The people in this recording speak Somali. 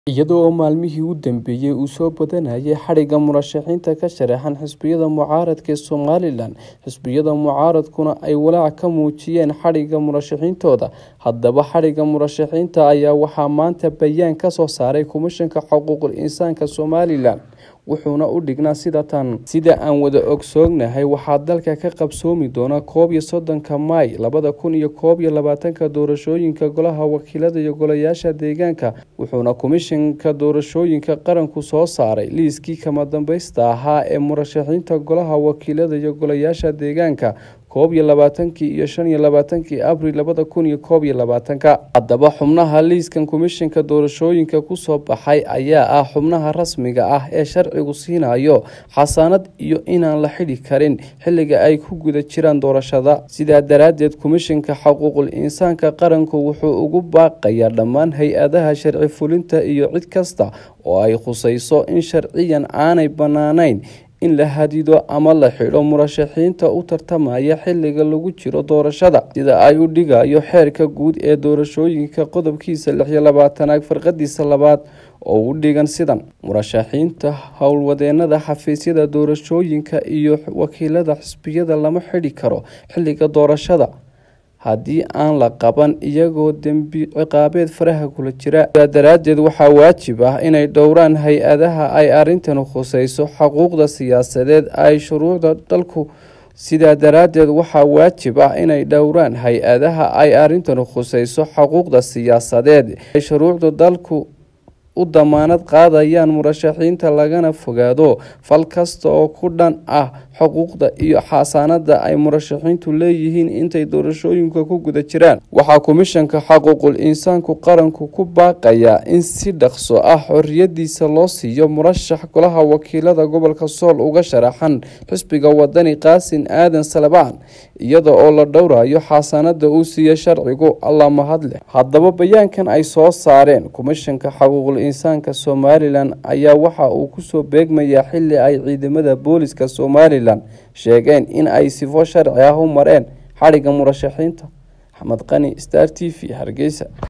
iyada oo maalmihii u dambeeyay uu soo badanayay xadhigga murashaxiinta ka sharaxan xisbiyada mucaaradka ee somalilan xisbiyada mucaaradkuna ay walaac ka muujiyeen xadhigga murashaxiintooda haddaba xadhigga murashaxiinta ayaa waxaa maanta bayaan ka soo saaray komishanka xuquuqul insaanka somalilan wuxuuna u dhignaa sida tan sida aan wada ogsoognahay waxaa dalka ka qabsoomi doona koob iyo soddonka maay labada kun iyo koob iyo labaatanka doorashooyinka golaha wakiilada iyo golayaasha deegaanka wuxuuna komishanka doorashooyinka qaranku soo saaray liiskii kama dambaysta ahaa ee murashaxiinta golaha wakiilada iyo golayaasha deegaanka koob iyo labaatankii iyo shan iyo labaatankii abril labada kun iyo koob iyo labaatanka haddaba xubnaha liiskan komishanka doorashooyinka kusoo baxay ayaa ah xubnaha rasmiga ah ee sharcigu siinayo xasaanad iyo inaan la xidhi karin xilliga ay ku guda jiraan doorashada sidaa daraaddeed komishanka xuquuqul insaanka qaranku wuxuu ugu baaqayaa dhammaan hay-adaha sharci fulinta iyo cid kasta oo ay khusayso in sharciyan aanay bannaanayn in la hadido ama la xidho murashaxiinta u tartamaya xilliga lagu jiro doorashada sida ay u dhigayo xeerka guud ee doorashooyinka qodobkiisa lix iyo labaatanaad farqadiisa labaad oo u dhigan sidan murashaxiinta howlwadeenada xafiisyada doorashooyinka iyo wakiilada xisbiyada lama xidhi karo xilliga doorashada haddii aan la qaban iyagoo dembi ciqaabeed faraha kula jira sidaa daraaddeed waxaa waajib ah inay dhowraan hay-adaha ay arrintan khusayso xuquuqda siyaasadeed ay shuruucda dalku sidaa daraaddeed waxaa waajib ah inay dhowraan hay-adaha ay arrintan khusayso xuquuqda siyaasadeed ay shuruucda dalku u damaanad qaadayaan murashaxiinta lagana fogaado fal kasta oo ku dhan ah xuquuqda iyo xasaanada ay murashaxiintu leeyihiin intay doorashooyinka ku guda jiraan waxaa komishanka xuquuqul insaanku qaranku ku baaqayaa in si dhaqso ah xoriyadiisa loo siiyo murashax golaha wakiilada gobolka sool uga sharaxan xisbiga wadani qaasin aadan salabaan iyada oo la dhowrayo xasaanada uu siiya sharcigu alla mahadleh haddaba bayaankan ay soo saareen komishanka xuquuqul insaanka somalilan ayaa waxa uu kusoo beegmayaa xili ay ciidamada booliska somalilan sheegeen in ay sifo sharci ah u mareen xadhigga murashaxiinta axmed qani star t v hargeysa